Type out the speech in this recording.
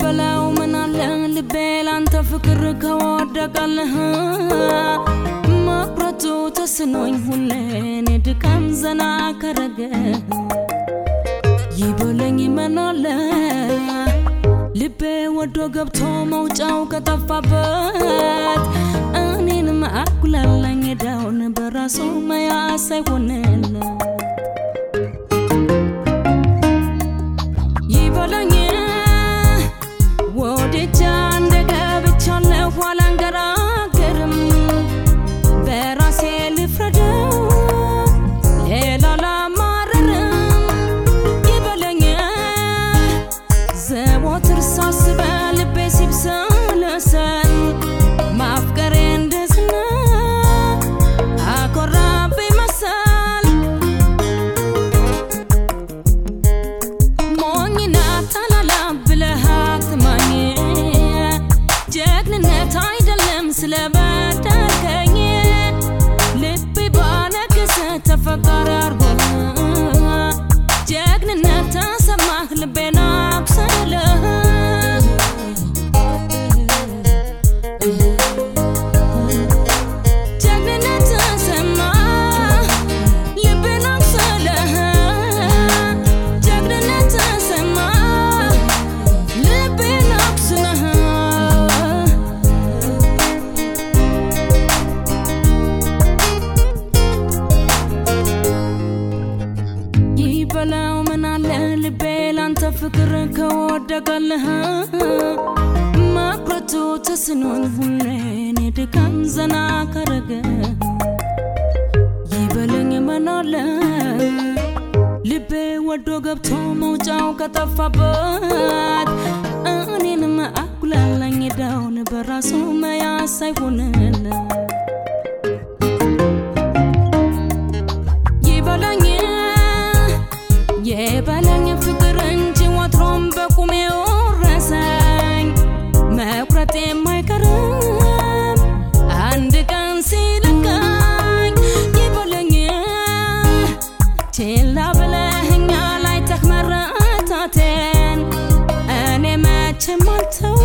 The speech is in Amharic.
ይበላው ምን አለ ልቤ ላንተ ፍቅር ከወደቀልህ መቁረጡ ተስኖኝ ሁሌን የድካም ዘና ከረገ ይበለኝ ምን አለ ልቤ ወዶ ገብቶ መውጫው ከጠፋበት እኔንም አጉላላኝ ዳውን በራሱ መያዝ ሳይሆንለት ይበለኝ ወደጃ እንደ ገብቻለሁ አላንገራገርም በራሴ ልፍረደው ሌላ ላማረርም ይበለኝ ዘወትር ሳስበ ልቤ ሲብሰለሰል ማፍቀሬ እንደዝና አኮራብኝ መሰል ሞኝና ታላላ ብለህ አትማኝ ጀግንነት አይደለም ስለበደልከኝ ልቤ ባነገሰ ተፈቃሪ አርጎ ጀግንነት ተሰማህ ልቤን አቁሰለህ ጀግንነት ተሰማ ልቤን አቁሰለህ ጀግንነት ተሰማ ልቤን አቁስለህ ይበላው ምን አለ ልቤ ላንተ ፍቅር ከወደቀልህ መቁረጡ ተስኖኝ ሁሌን የድካም ዘና ከረገ ይበለኝ ምን አለ ልቤ ወዶ ገብቶ መውጫው ከጠፋበት እኔንም አጉላላኝ ዳውን በራሱ መያዝ ሳይሆንለት ይበለኝ የበለኝ ፍቅር እንጂ ወትሮም በቁሜ ወረሰኝ መቁረጥ የማይቀርም አንድ ቀን ሲለቀኝ ይበለኝ ችላ ብለኸኛል አይተህ መረታቴን እኔ መቼም አልተው